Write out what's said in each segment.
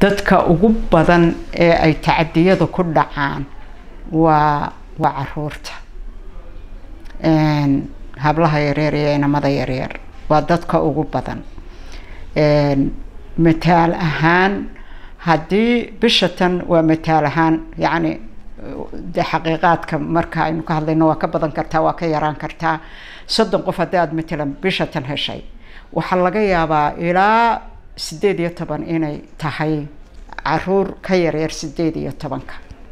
dadka ugu badan ee ay tacadiyada ku dhacaan waa waa caruurta hablaha yaryar iyo inamada yaryar waa dadka ugu badan mataal ahaan haddii bisha tan waa mataal ahaan yacni de xaqiiqaadka marka aynu ka hadlayno waa ka badan kartaa waa ka yaraan kartaa soddon qof haddii aada matalan bisha tan heshay waxaa laga yaabaa ilaa sideed iyo toban inay tahay caruur ka yaryar sideed iyo tobanka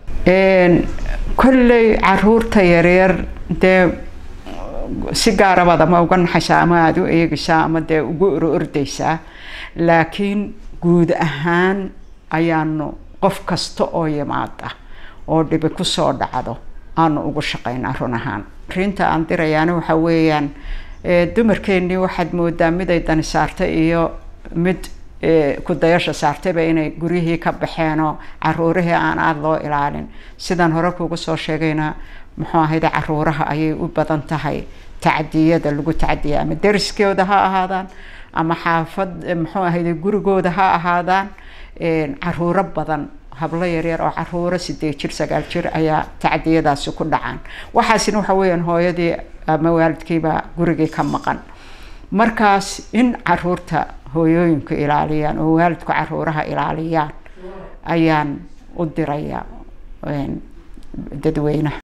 kolley caruurta yaryar dee si gaarabaad ama uga naxaysaa ama aada u eegaysaa ama dee ugu oro ordaysaa laakiin guud ahaan ayaanu qof kasta oo yimaada oo dhibi kusoo dhacdo aanu ugu shaqaynaa run ahaan arinta aan dirayaana waxaa weeyaan dumarkeennii waxaad moodaa mid ay dani saartay iyo mid kudayasha saartayba inay guryihii ka baxeenoo caruurihii aan aada loo ilaalin sidaan hore kuugu soo sheegayna muxuu ahayde caruuraha ayay u badan tahay tacadiyada lagu tacadiya ama dariskooda ha ahaadaan ama xaafad muxuu ahayde gurigooda ha ahaadaan caruuro badan hablo yaryar oo caruuro sideed jir sagaal jir ayaa tacadiyadaasi ku dhacaan waxaasina waxa weeyaan hooyadii ama waalidkiibaa gurigii ka maqan markaas in caruurta hooyooyinku ilaaliyaan oo waalidku caruuraha ilaaliyaan ayaan u dirayaa dadweynaha